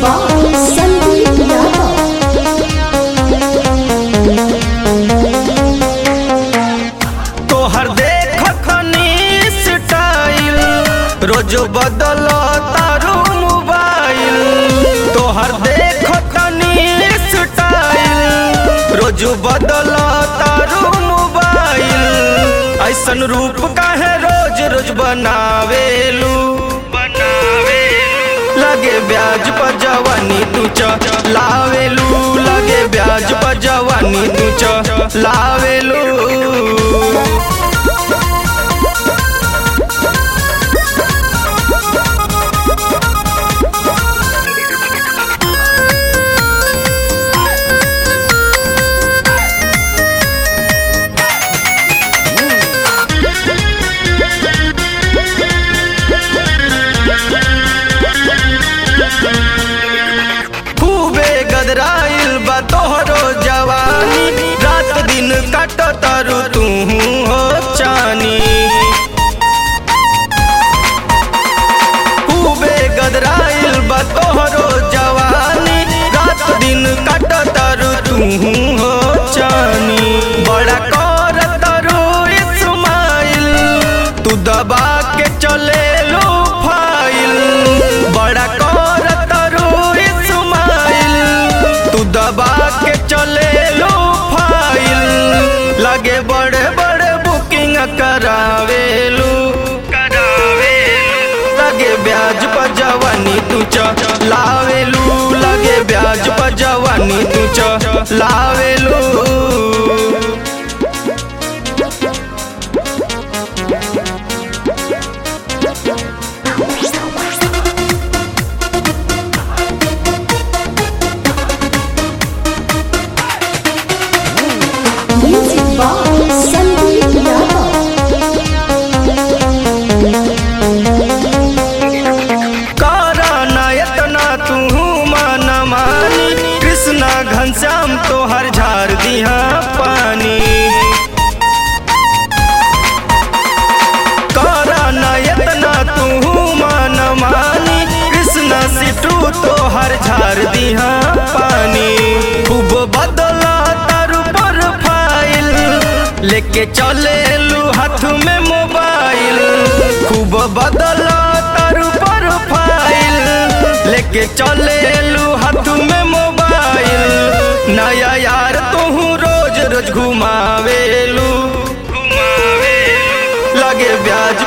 by Sandeep Yadav. तोहर देख खनी स्टाइल रोज बदल तारू मोबाइल तोहर देख खनी स्टाइल रोज बदल तारू मोबाइल ऐसन रूप काहे रोज रोज बनावेलू लगे ब्याज पर जवानी तू च लावेलू लगे ब्याज पर जवानी तू च लावेलू खूबे गदराइल बा तोहरो जवानी रात दिन कट तरु तू हो चानी खूबे गदराइल बा तोहरो जवानी रात दिन कट तरु तू हो चानी बड़ा कर तरु इस्माइल तू दबा के चले लो फाइल बड़ा कर तरु इस्माइल तू दबा के चले लो फाइल लगे बड़े बड़े बुकिंग करावेलू लगे ब्याज पर जवानी तू च लावेलू लगे ब्याज पर जवानी तू च लावेलू Music by Sandeep Yadav. कारा इतना तू मन मानी कृष्णा घनश्याम तोहर झार दिहा पानी कारा इतना तू मन मानी कृष्णा सिटू तोहर झार दिहा पानी खूब बदला तारू पर फाइल लेके चले लू हाथ में मोबाइल खूब बदला तारू पर फाइल लेके चले लू हाथ में मोबाइल नया यार तू रोज रोज घुमावेलू लगे ब्याज